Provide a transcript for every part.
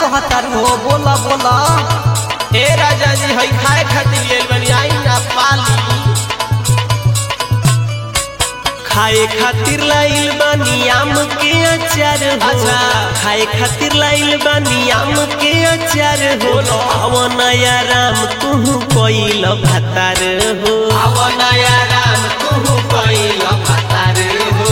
कहतर हो बोला बोला ए राजा जी हई खाए खातिर लेल बनी आई ना पाली खाए खातिर लाइल बानी आम के अचार हो अच्छा। खाए खातिर लाइल बानी आम के अचार हो आव नया राम तू कोइल भातार हो आव नया राम तू कइल भातार हो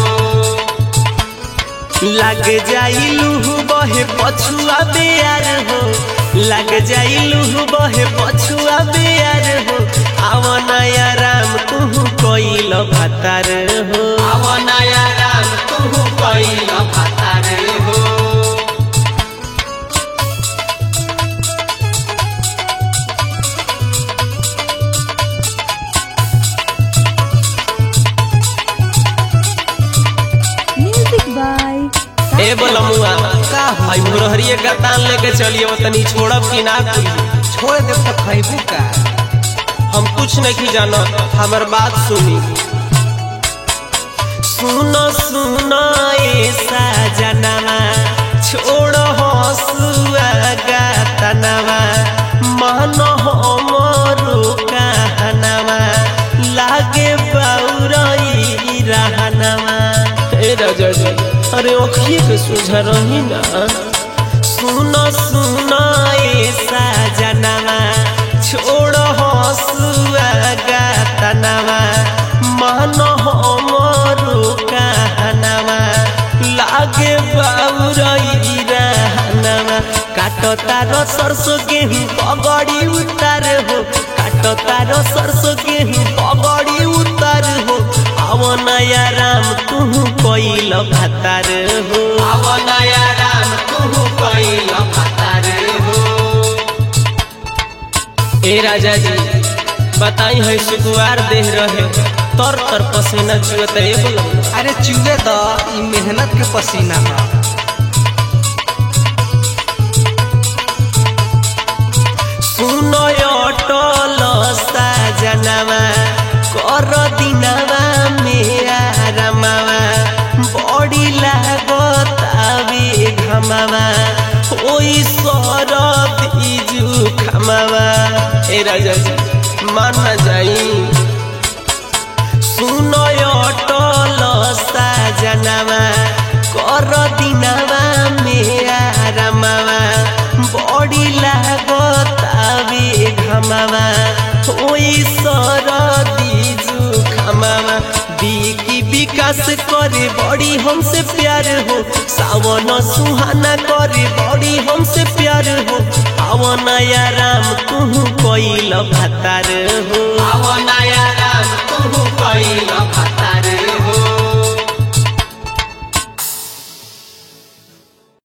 लग जाइलू बहे पछुआ बेयार हो लग जाइलू बहे पछुआ बेयार हो आव नया राम तू कोइल भातार हो आव नया राम तू कइल भातार हो Music by ए बोलमुआ का हो हई मुरहरिए का तान लेके चलिए तनी छोड़ब कि ना कुली छोड़ दे तो खैबू का हम कुछ नहीं जानत हमर बात सुनी सुनो सुनो ऐसा जनवा छोड़ हसुआ गातनवा मन हमरो कहनवा लागे बौरई रहनवा ए राजा जी अरे ओखिए के सुझा रही ना सुनो सुनो ऐसा जनवा छोड़ हसुआ गातनवा मन हमरो कहनवा लागे बाउरई रहनवा काटो तारो सरसो गेहूं पगड़ी उतार हो काटो तारो सरसो गेहूं पगड़ी उतार हो आव नया राम तू कोइल भातार हो आव नया राम तू कइल भातार हो ए राजा जी बताई है सुकुआर देह रहे तर तर पसीना चुअत ए बोलमुआ अरे चूहे द ई मेहनत के पसीना है सुनो अटल साजनवा कर दिनवा मेरा रमवा बड़ी लागत आवे घमवा ओई सरद इजु खमवा ए राजा जी मान ना जाई सुनो अटल साजनवा कर दिनवा मेरा रमवा बड़ी लागत आवे घमवा ओई सरदी जुखमवा बिकी विकास करे बड़ी हमसे प्यार हो सावन सुहाना करे बड़ी हमसे प्यार हो आवन या राम तू कोइल भातार हो